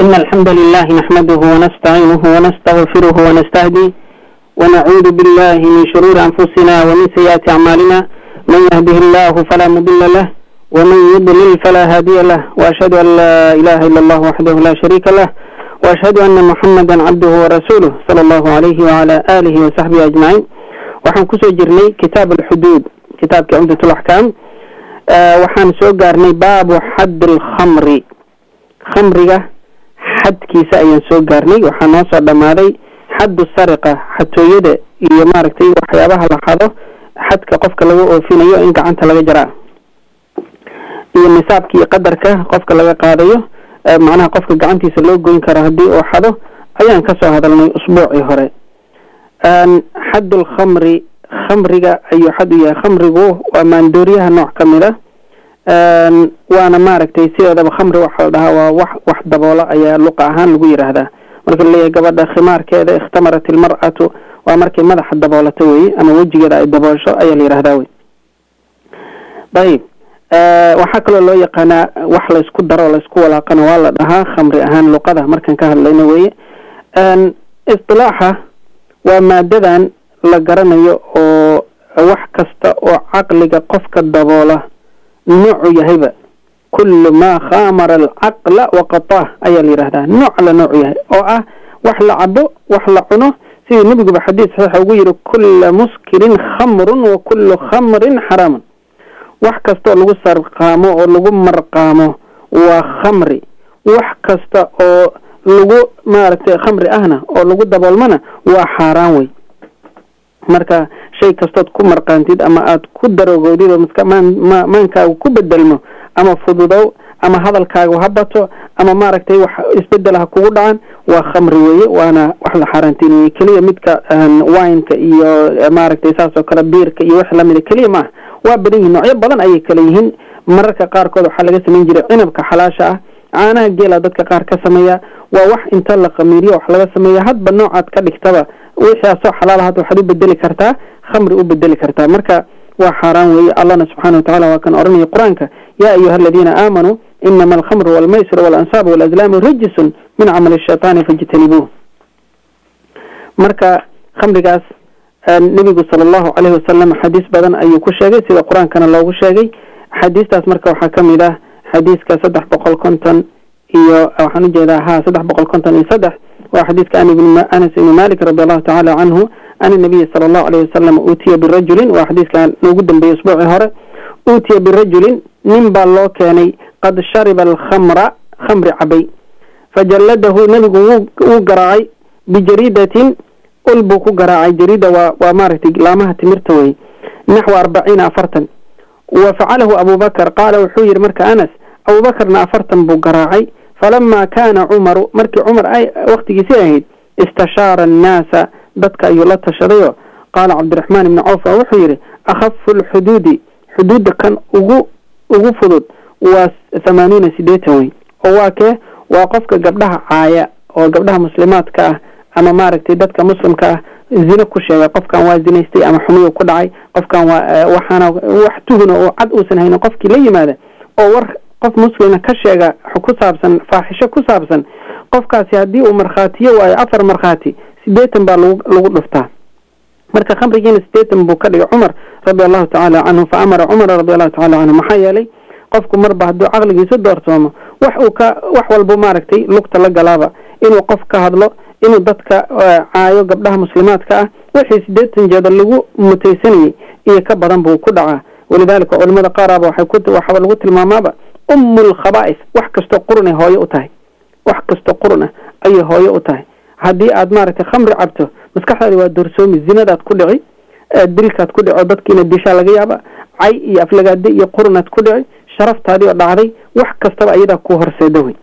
إن الحمد لله نحمده ونستعينه ونستغفره ونستهديه ونعوذ بالله من شرور أنفسنا ومن سيئات أعمالنا من يهده الله فلا مضل له ومن يضلل فلا هادي له وأشهد أن لا إله إلا الله وحده لا شريك له وأشهد أن محمدا عبده ورسوله صلى الله عليه وعلى آله وصحبه أجمعين waxaan kusoo jirnay kitaab alxuduud kitaabka cumdat laxkaam waxaan soo gaarnay baabu xadd alkhamri khamriga xadkiisa ayaan soo gaarnay waxaa noo soo dhammaaday xaddu sariqa xatooyada iyo maaragtay waxyaabaha la xado xadka qofka laga oofinayo in gacanta laga jaraa iyo nisaabka iyo qadarka qofka laga qaadayo macnaha qofka gacantiisa loo goyn karo haddii uu xado ayaan kasoo hadalnay usbuucii hore xadd lkhamri khamriga ayuu xad u yahay khamrigu waa maandooriyaha nooc ka mid a waana maaragtay sideedaba khamri waxa la dhahaa waa wax wax daboola ayaa luqa ahaan lagu yidhaahdaa marka laleeyahay gabadha khimaarkeeda ikhtamarat ilmar'atu waa markay madaxa daboolato weye ama wejigeeda ay daboosho ayaa la yidhahdaa wey ayib waxaa kaloo loo yaqaanaa wax laysku daro laysku walaaqana waa la dhahaa khamri ahaan luqada markaan ka hadlayno weye isilaaxa waa maadadan la garanayo oo wax kasta oo caqliga qofka daboola noocu yahayba kullu maa khamara alcaqla waqataah ayaa la yidhahdaa nooc la noocu yahay oo ah wax la cabo wax la cuno sidii nebiguba xadiis saxiixa ugu yihi kulla muskirin khamrun wa kullu khamrin xaraamun wax kasta oo lagu sarqaamo oo lagu marqaamo waa khamri wax kasta oo lagu maaragtay khamri ahna oo lagu daboolmana waa xaaraan wey marka shay kastood ku marqaantid ama aada ku darogoodid oo maska maan ma maankaagu ku bedelmo ama fududow ama hadalkaagu ha bato ama maaragtay wax isbedel ha kugu dhacan waa khamri weeye waana wax la xaaraantiniyey keliya midka wineka iyo maaragtay saas oo kale biirka iyo wix lamida keliya maaha waa badan yihin noocyo badan ayay kale yihiin mararka qaarkood waxaa laga samayn jiray cinabka xalaasha ah caanaha geela dadka qaar ka sameeya waa wax inta la khamiiriyo wax laga sameeya hadba noocaad ka dhigtaba wixii asoo xalaal had waxaad u bedeli kartaa khamri u bedeli kartaa marka waa xaaraan weeye allahna subxana watacala waa kan odhanaya qur-aanka yaa ayuha aladiina aamanuu inama alkhamru walmaysir waalansaabu walazlaamu rijisun min camali shaitaani fajtanibuuh marka khamrigaas nebigu sala allahu caleyhi wasalam xadiis badan ayuu ku sheegay sida qur-aankana loogu sheegay xadiistaas marka waxaa ka mid ah xadiiska saddex boqol konton iyo waxaan ujeedaa ha saddex boqol konton iyo saddex waa xadiiska anas ibni malik radi allahu tacala canhu an nabiyi sala allahu alayh wasalam uutiya birajulin waa xadiiska noogu dambeeyey usbuucii hore uutiya birajulin nin baa loo keenay qad shariba alkhamra khamri cabay fajalladahu nebigu wuu garaacay bijariidatin ul buu ku garaacay jariida waa waa maaragtay laamaha timirta wey naxwa arbaciina afartan wa facalahu abubakar qaala wuxuu yihi marka anas abubakarna afartan buu garaacay falama kaana cumaru markii cumar ay waktigiisii ahayd istashaara annaasa dadka ayuu la tashadayo qaala cabdiraxmaan ibni cawf wuxuu yihi akhafu lxuduudi xuduudda kan ugu ugu fudud waa thamaaniina sideetan wey oo waa kee waa qofka gabdhaha caaya oo gabdhaha muslimaadka ah ama maaragtay dadka muslimka ah zino ku sheega qofkan waa zinaystay ama xumiyu ku dhacay qofkan waa waxaana wax tuhuna oo cad uusan haynin qofkii la yimaada oo war qof muslima ka sheega ku saabsan faaxisho ku saabsan qofkaasi haddii uu markhaatiyo waayo afar markhaati sideetan baa lagu lagu dhuftaa marka khamrigiina sideetan buu ka dhigay cumar radi allahu tacaala canhu fa amara cumara radi allahu tacala canhu maxaa yeelay qofku marba hadduu caqligiisu doorsoomo wax uu ka wax walba maaragtay lugta la galaaba inuu qof ka hadlo inuu dadka caayo gabdhaha muslimaadka ah wixii sideetan jeeda lagu mutaysanayay iyo ka badan buu ku dhacaa walidaalika culimada qaaraba waxay ku waxaba lagu tilmaamaaba umu lkhaba'is wax kastoo qurun ay hooyo u tahay wax kastoo qurun ah ayay hooyo u tahay haddii aad maaragtay khamri cabto maskaxdaadi waa doorsoomi zinadaad ku dhici dilkaad ku dhici oo dadkiina dishaa laga yaaba cay iyo aflagaade iyo qurunaad ku dhici sharaftaadii oo dhacday wax kastaba ayadaa ku horseeda wey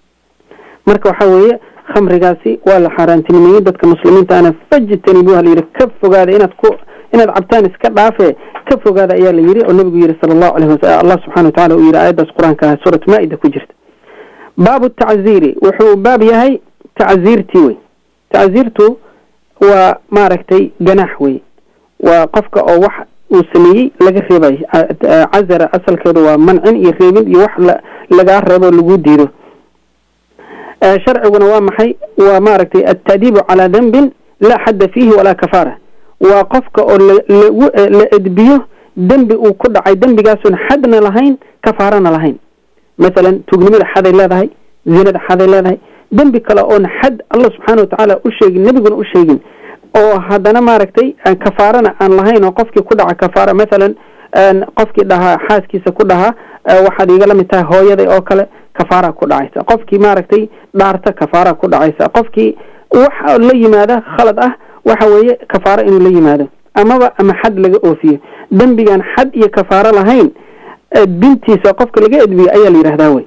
marka waxaa weeye khamrigaasi waa la xaaraantinimeeyey dadka muslimiinta ana fajtanibuha la yidhi ka fogaada inaad ku inaad cabtaan iska dhaafe ka fogaada ayaa la yidhi oo nebigu yihi sala allahu alayh wasal allah subxana watacala uu yihi aayaddaas qur-aanka ah suurat maa-ida ku jirta baabu tacziiri wuxuu baab yahay tacziirtii wey tacziirtu waa maaragtay ganaax wey waa qofka oo wax uu sameeyey laga reebayo cazara asalkeedu waa mancin iyo reebin iyo wax lagaa reebo lagu diido sharciguna waa maxay waa maaragtay altadiibu calaa dembin laa xadda fiihi walaa kafaara waa qofka oo lagu la edbiyo dembi uu ku dhacay dembigaasun xadna lahayn kafaarana lahayn masalan tuugnimada xaday leedahay zinada xaday leedahay dembi kale oon xad allah subxaana watacaala u sheegin nebiguna u sheegin oo haddana maaragtay kafaarana aan lahayn oo qofkii ku dhaca kafaara masalan qofkii dhahaa xaaskiisa ku dhahaa waxaad iiga la mid tahay hooyaday oo kale kafaara ku dhacaysa qofkii maaragtay dhaarta kafaara ku dhacaysa qofkii waxa la yimaada khalad ah waxa weeye kafaaro inuu la yimaado amaba ama xad laga oofiyo dembigan xad iyo kafaaro lahayn edbintiisa qofka laga edbiyo ayaa la yidhahdaa wey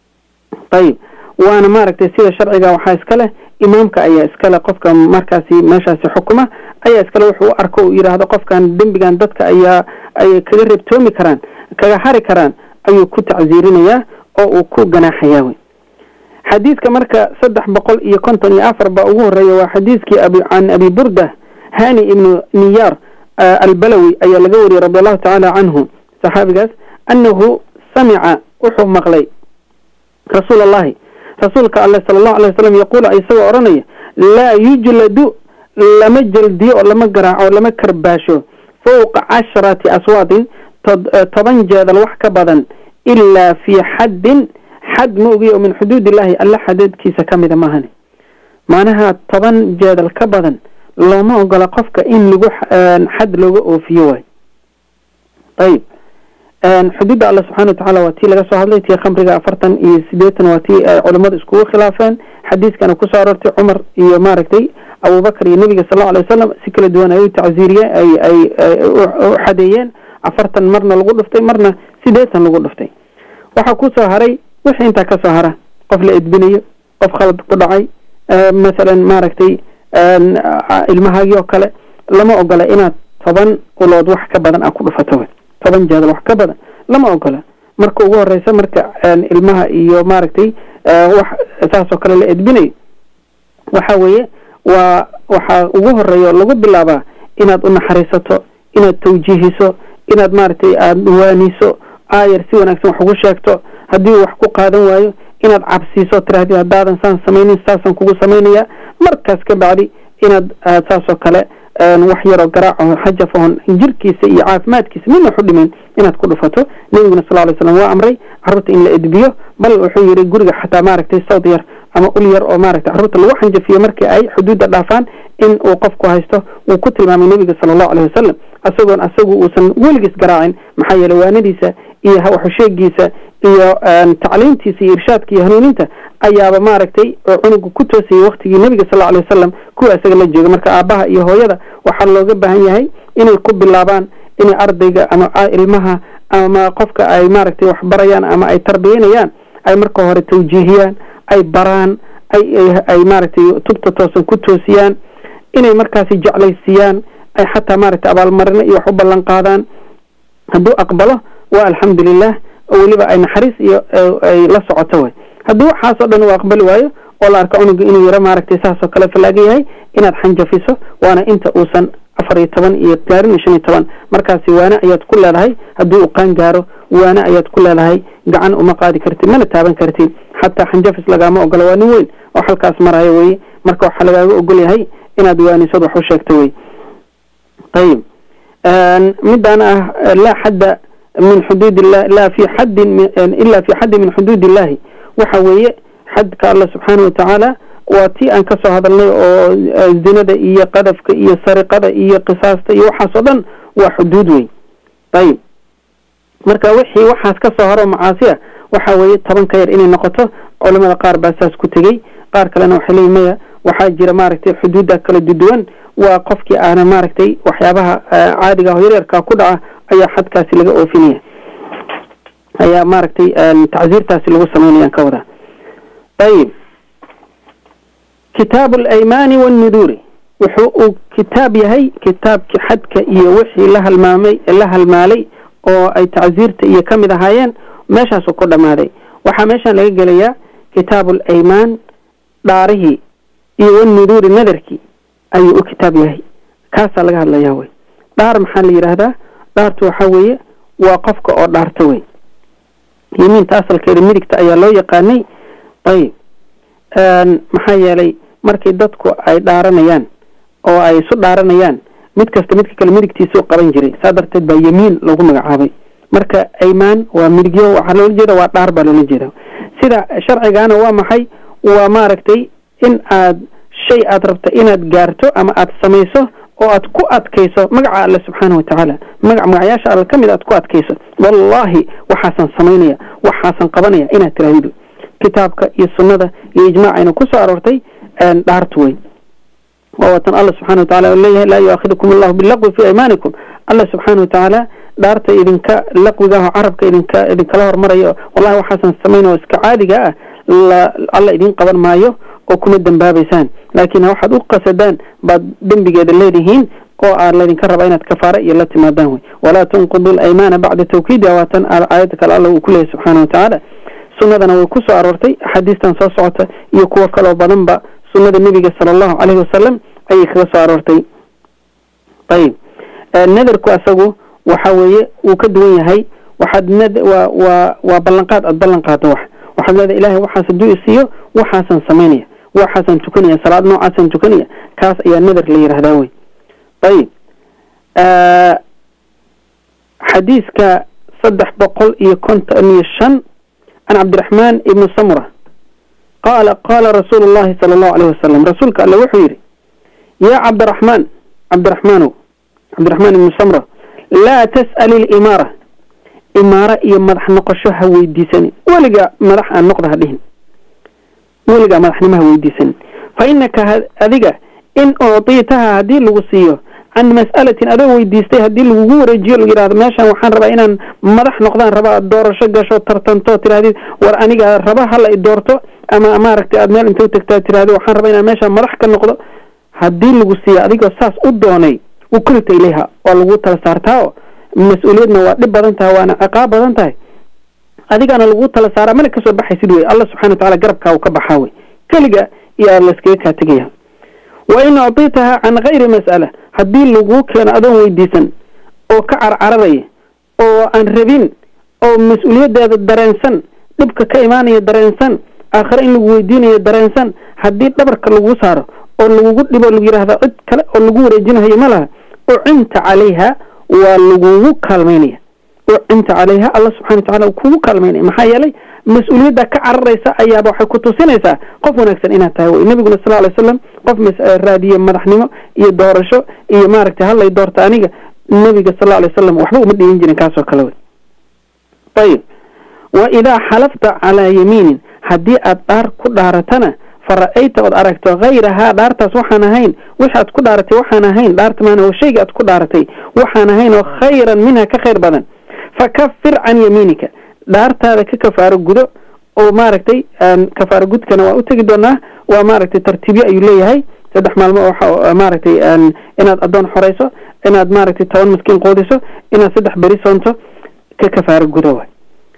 ayib waana maaragtay sida sharciga waxaa iska leh imaamka ayaa iskale qofka markaasi meeshaasi xukuma ayaa iskale wuxuu u arko uu yidhaahdo qofkan dembigan dadka ayaa ay kaga reebtoomi karaan kaga hari karaan ayuu ku tacsiirinayaa oo uu ku ganaaxayaa wey xadiidka marka saddex boqol iyo konton iyo afar baa ugu horeeya waa xadiidkii can abi burda hani ibnu niyaar albalawi ayaa laga wariyey radi allahu tacaala canhu saxaabigaas annahu samica wuxuu maqlay rasuul allahi rasuulka alle sala allahu alay wasalam yaquulu isagoo odhanaya laa yujladu lama jeldiyo oo lama garaaco lama karbaasho fowqa casharati aswaadin toban jeedal wax ka badan ilaa fii xaddin xad ma ogiy oo min xuduud illaahi alle xadeedkiisa ka mida maahane macnaha toban jeedal ka badan looma ogola qofka in lagu xad looga oofiyo waay ayib xuduudda alle subxana watacaala waa tii laga soo hadlay tii khamriga afartan iyo sideetan waa tii ay culimmadu iskugu khilaafeen xadiiskana kusoo aroortay cumar iyo maaragtay abubakar iyo nebiga sal allau alay wasalam si kala duwan ay u tacsiiriye ay ay u xadeeyeen afartan marna lagu dhuftay marna sideetan lagu dhuftay waxaa kusoo haray wixii intaa ka soo hara qof la edbinayo qof khalad ku dhacay masalan maaragtay ilmahaagii oo kale lama ogola inaad toban ulood wax ka badan aa ku dhufato toban jeedal wax ka badan lama ogola marka ugu horeysa marka ilmaha iyo maaragtay wax saasoo kale la edbinayo waxa weeye waa waxaa ugu horeeya oo lagu bilaabaa inaad u naxariisato inaad tawjiihiso inaad maaragtay aada waaniso aayar si wanaagsan wax ugu sheegto haddii uu wax ku qaadan waayo inaad cabsiiso tirahdid haddaadan saan samaynin saasaan kugu samaynaya markaas ka bacdi inaad saasoo kale wax yaroo garaaco xajafahon jirkiisa iyo caafimaadkiisa midna waxu dhimayn inaad ku dhufato nebiguna sal lay slam waa amray carruurta in la edbiyo bal wuxuu yidhi guriga xataa maaragtay sawd yar ama ul yar oo maaragtay carruurta lagu xanjafiyo markii ay xuduudda dhaafaan in uu qofku haysto wuu ku tilmaamay nebiga sala allahu aleyh wasalam isagoon asagu uusan weligiis garaacin maxaa yeeley waanadiisa iyo waxusheegiisa iyo tacliimtiisa iyo irshaadka iyo hanuuninta ayaaba maaragtay cunuga ku toosayay waktigii nebiga sal alay wasalam kuwa isaga la jooga marka aabbaha iyo hooyada waxaa looga baahan yahay inay ku bilaabaan inay ardayga ama ilmaha ama qofka ay maaragtay wax barayaan ama ay tarbiyanayaan ay marka hore tawjiihiyaan ay baraan ay ay maaragtay tubta toosan ku toosiyaan inay markaasi jeclaysiiyaan ay xataa maaragtay abaalmarino iyo wax u ballan qaadaan hadduu aqbalo waa alxamdulilah oo weliba ay naxariis iyo ay la socoto way haddii waxaasoo dhan uu aqbali waayo oo la arko cunuga inuu yaro maaragtay saasoo kale fallaaga yahay inaad xanjafiso waana inta uusan afar iyo toban iyo gaarin iyo shan iyo toban markaasi waane ayaad ku leedahay haddii uu qaan gaaro waane ayaad ku leedahay gacan uma qaadi kartid mana taaban kartid xataa xanjafis lagaama ogola waa nin weyn oo halkaas marayo weye marka waxaa lagaaga ogol yahay inaad waanisad wax u sheegto wey ayib midaan ah laa xadda min xuduud illah laa fi xaddin ila fi xaddin min xuduud illahi waxa weeye xadka alla subxaana watacaala waa tii aan ka soo hadalnay oo zinada iyo qadafka iyo sariqada iyo qisaasta iyo waxaas oo dhan waa xuduud wey ayib marka wixii waxaas ka soo haro macaasi ah waxa weeye toban ka yar inay noqoto culamada qaar baa saas ku tegey qaar kalena waxay leeyihin maya waxaa jira maaragtay xuduudda kala duduwan waa qofkii aana maaragtay waxyaabaha caadiga ah yaryarka ku dhaca ayaa xadkaasi laga oofinaya ayaa maaragtay tacsiirtaasi lagu samaynayaan ka wadaa ayib kitaabu alaymaani wannuduuri wuxuu uu kitaab yahay kitaabkii xadka iyo wixii la halmaamay la halmaalay oo ay tacsiirta iyo ka mid ahaayeen meeshaasuu ku dhammaaday waxaa meeshaan laga gelayaa kitaabu alaymaan dhaarihii iyo wannuduuri nadarkii ayuu u kitaab yahay kaasaa laga hadlayaa wey dhaar maxaa la yidhaahdaa dhaartu waxaa weeye waa qofka oo dhaarta wey yimiinta asalkeeda midigta ayaa loo yaqaanay ayib maxaa yeelay markii dadku ay dhaaranayaan oo ay isu dhaaranayaan mid kasta midka kale midigtiisuu qaban jiray saa darteed baa yemiin lagu magacaabay marka aymaan waa midigyo waxaa loola jeeda waa dhaar baa loola jeeda sida sharcigaana waa maxay waa maaragtay in aad shay aad rabta inaad gaarto ama aad samayso oo aad ku adkayso magaca alle subxaana watacaala magac magacayaasha alle ka mid aad ku adkayso wallaahi waxaasaan samaynaya waxaasaan qabanaya inaad tiraahdo kitaabka iyo sunnada iyo ijmaacayna ku soo aroortay dhaartu wey waa watan alla subxana watacala leeyahay laa yuaakidukum allahu bilaqwi fi aymaanikum alla subxaana watacaala dhaarta idinka laqwiga ah oo carabka idinka idinkala hormarayo wallahi waxaasan samayn oo iska caadiga ah alla idiin qaban maayo oo kuma dembaabaysaan laakiin waxaad u qasadaan baad dembigeeda leedihiin oo aa laydinka raba inaad kafaara iyo la timaadaan wey walaa tunqidu laymaana bacda tawkiidiha waatan aayadda kale alla uu ku leeyahy subxaana watacaala sunnadana way ku soo aroortay axaadiistan soo socota iyo kuwo kaloo badanba sunnada nebiga sala allahu caleyhi wasalam ayay kaga soo aroortay ayib nadarku asagu waxa weeye wuu ka duwan yahay waxaad nad waa waa waa ballanqaad aad ballan qaado wax waxaad leedahay ilahay waxaas hadduu isiiyo waxaasaan samaynaya waxaasaan tukanaya salaad noocaasaan tukanaya kaas ayaa nadar la yidhahdaa wey ayib xadiiska saddex boqol iyo konton iyo shan can cabdiraxmaan ibni samura qaala qaala rasuulu llahi sala allahu aleyh wasalam rasuulka alle wuxuu yidhi yaa cabdiraxmaan cabdiraxmaanow cabdiraxmaan ibni samra laa tas'ali ilimaara imaara iyo madax noqosho ha weydiisanin weligaa madax aan noqda ha dhihin weligaa madaxnimo ha weydiisanin fa inaka adiga in uctiitaha haddii lagu siiyo can mas'alatin adoo weydiistay haddii lagugu wareejiyo lagu yidhahdo meeshan waxaan rabaa inaan madax noqdaan rabaa doorasho gasho tartanto tirahdid war aniga raba hala i doorto ama maaragtay aad meel inta utagtaa tirahdo waxaan rabaa inaan meeshaan madax ka noqdo haddii lagu siiyo adigoo saas u doonay ukrita ilayha waa lagu tala saartaa oo mas-uuliyadna waa dhib badan tahay waana ciqaab badan tahay adigaana lagu tala saaraa mana kasoo baxaysid wey alla subxana watacala garabkaa uu ka baxaa wey keliga iyo aad layskaga kaa tegaya wa in uctiitaha can kayri mas'ala haddii laguu keeno adoon weydiisan oo ka carcararaya oo aan rabin oo mas-uuliyaddeeda dareensan dhibka ka imaanaya dareensan aakhire in lagu weydiinayo dareensan haddii dhabarka lagu saaro oo lagugu dhibo lagu yidhahda cid kale oo lagu wareejinayo ma laha ucinta calayha waa lagugu kaalmaynaya ucinta calayha allah subxana watacala uu kugu kaalmaynaya maxaa yeelay mas-uuliyadda ka cararaysa ayaaba waxay ku tusinaysaa qof wanaagsan inaad tahay wey nabiguna sal alay slam qof raadiye madaxnimo iyo doorasho iyo maaragtay hallay doorta aniga nabiga sal alay wasalam waxba uma dhihin jirin kaasoo kale wey ayib wa idaa xalafta calaa yamiinin haddii aad dhaar ku dhaaratana fara-ayta ood aragto hayrahaa dhaartaas waxaan ahayn wixi aad ku dhaaratay waxaan ahayn dhaarta maana oo shayga aad ku dhaaratay waxaan ahayn oo khayran minha ka khayr badan fakafir can yamiinika dhaartaada ka kafaaro gudo oo maaragtay kafaaro gudkana waa u tegi doonaa waa maaragtay tartiibyo ayuu leeyahay saddex maalmo oo maaragtay inaad addoon xorayso inaad maaragtay toban maskiin qoodiso inaad saddex beri soonto ka kafaaro gudo waay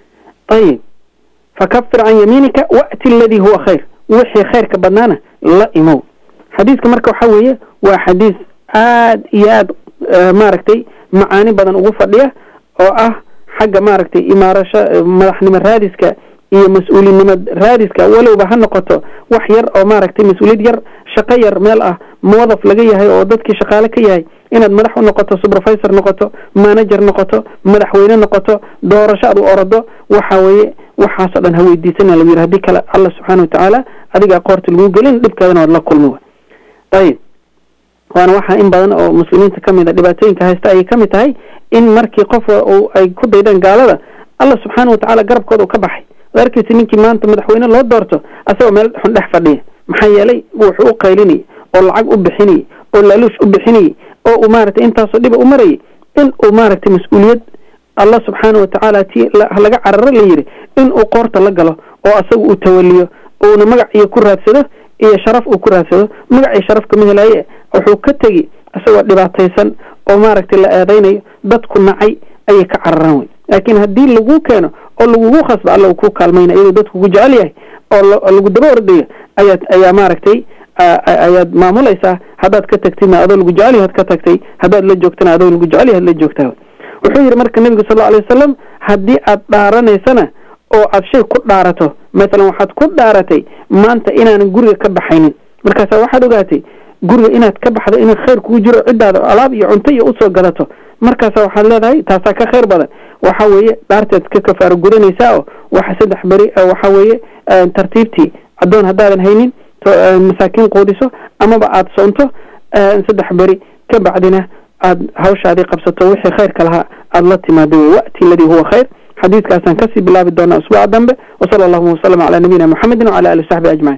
ayib fakafir can yamiinika wa'ti aladii huwa khayr wixii khayrka badnaana la imow xadiiska marka waxa weeye waa xadiis aad iyo aad maaragtay macaani badan ugu fadhiya oo ah xagga maaragtay imaarasho madaxnimo raadiska iyo mas-uulinimo raadiska walowba ha noqoto wax yar oo maaragtay mas-uuliyad yar shaqo yar meel ah muwadaf laga yahay oo dadkii shaqaale ka yahay inaad madax u noqoto supervisor noqoto manager noqoto madaxweyne noqoto doorasho aad u orodo waxa weeye waxaasoo dhan ha weydiisana lagu yidhi hadii kale alla subxaana watacaala adigaa qoorta lagu gelin dhibkeedana waad la kulmi wa ayib waana waxaa in badan oo muslimiinta kamid a dhibaatooyinka haysta ayay kamid tahay in markii qof ay ku daydeen gaalada alla subxaana watacaala garabkooda uu ka baxay ad arkaysa ninkii maanta madaxweyne loo doorto asagoo meel xun dhex fadhiya maxaa yeelay wuxuu u qaylinayay oo lacag u bixinayay oo laaluush u bixinayay oo uu maaragtay intaasoo dhiba u marayay in uu maaragtay mas-uuliyad allah subxaana watacaala ti laga cararo la yidhi in uu qoorta la galo oo asaga uu tawaliyo uuna magac iyo ku raadsado iyo sharaf uu ku raadsado magac iyo sharaf kama helaaye wuxuu ka tegi isagoo dhibaataysan oo maaragtay la eedaynayo dadku nacay ayay ka cararaan wey laakiin haddii lagu keeno oo lagugu khasba alla uu ku kaalmayna iyadoo dadku ku jecel yahay oo lagu daba ordayo ayaad ayaa maaragtay ayaad maamulaysaa haddaad ka tagtidna adoo lagu jecel yahaad ka tagtay haddaad la joogtana adoo lagu jecel yahaad la joogtaa wuxuu yidhi marka nebigu sal lla alay wasalam haddii aad dhaaranaysana oo aad shay ku dhaarato masalan waxaad ku dhaaratay maanta inaanan guriga ka baxaynin markaasa waxaad ogaatay guriga inaad ka baxdo inuu khayr kugu jiro ciddaada alaab iyo cunto iyo usoo gadato markaasa waxaad leedahay taasaa ka khayr badan waxa weeye dhaarteed ka kafaaro gudanaysaa oo waxa saddex beri waxa weeye tartiibtii addoon haddaadan haynin masaakiin quudiso amaba aada soonto saddex beri ka bacdina aad hawshaadii qabsato wixii khayrka lahaa aada la timaado wey wa'ti aladii huwa khayr xadiidkaasaan kasii bilaabi doonaa usbuuca dambe wasala allahuma wasalam calaa nabiyina muxamedin wacala ali w saxbi ajmaciin